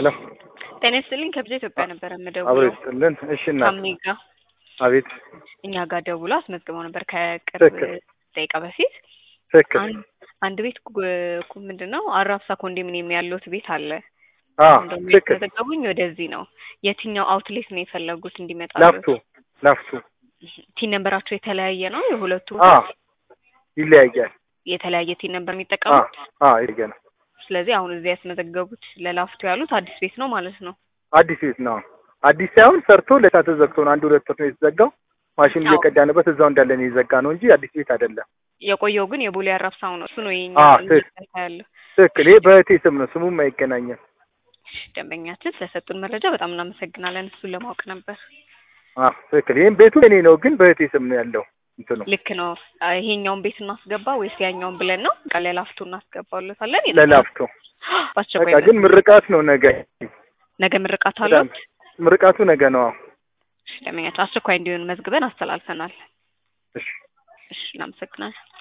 ሄሎ ጤና ይስጥልኝ ከብዛ ኢትዮጵያ ነበረ አብሮ የምደውለው ይስጥልን። እሺ እናት ታሜ ጋ አቤት እኛ ጋር ደውሎ አስመዝግበው ነበር ከቅርብ ትክክል ደቂቃ በፊት ትክክል አንድ አንድ ቤት ጉ- ምንድን ነው አራብሳ ኮንዶሚኒየም ያሉት ቤት አለ አ አሁን ደግሞ ትክክል የተዘገቡኝ ወደዚህ ነው የትኛው አውትሌት ነው የፈለጉት እንዲመጣ ላፍቶ ላፍቶ ቲን ነንበራቸው የተለያየ ነው የሁለቱ አ ይለያያል የተለያየ ቲን ነንበር አ የሚጠቀሙት አ ይለያያል ስለዚህ አሁን እዚህ ያስመዘገቡት ለላፍቶ ያሉት አዲስ ቤት ነው ማለት ነው አዲስ ቤት ነው አዲስ ሳይሆን ሰርቶ ለታ ተዘግቶ ነው አንድ ሁለት ወር ነው የተዘጋው ማሽን አዎ። እየቀዳንበት እዛው እንዳለ ነው የዘጋ ነው እንጂ አዲስ ቤት አይደለም የቆየው ግን የቦሌ አራብሳው ነው እሱ ነው የኛ አ እንደዛ ትክክል ያለው ትክክል ይሄ በእህቴ ስም ነው ስሙም አይገናኝም ደንበኛችን ስለሰጡን መረጃ በጣም እናመሰግናለን እሱን ለማወቅ ነበር አ ትክክል ይሄም ቤቱ እኔ ነው ግን በእህቴ ስም ነው ያለው እንትኑ ልክ ነው አ፣ ይሄኛውን ቤት እናስገባ ወይስ ያኛውን ብለን ነው በቃ ለላፍቶ እናስገባለታለን ለላፍቶ በአስቸኳይ በቃ ግን ምርቃት ነው ነገ ነገ ምርቃት በጣም አሉት ምርቃቱ ነገ ነው ደንበኛችን አስቸኳይ እንዲሆን መዝግበን አስተላልፈናል እሺ እሺ እናመሰግናለን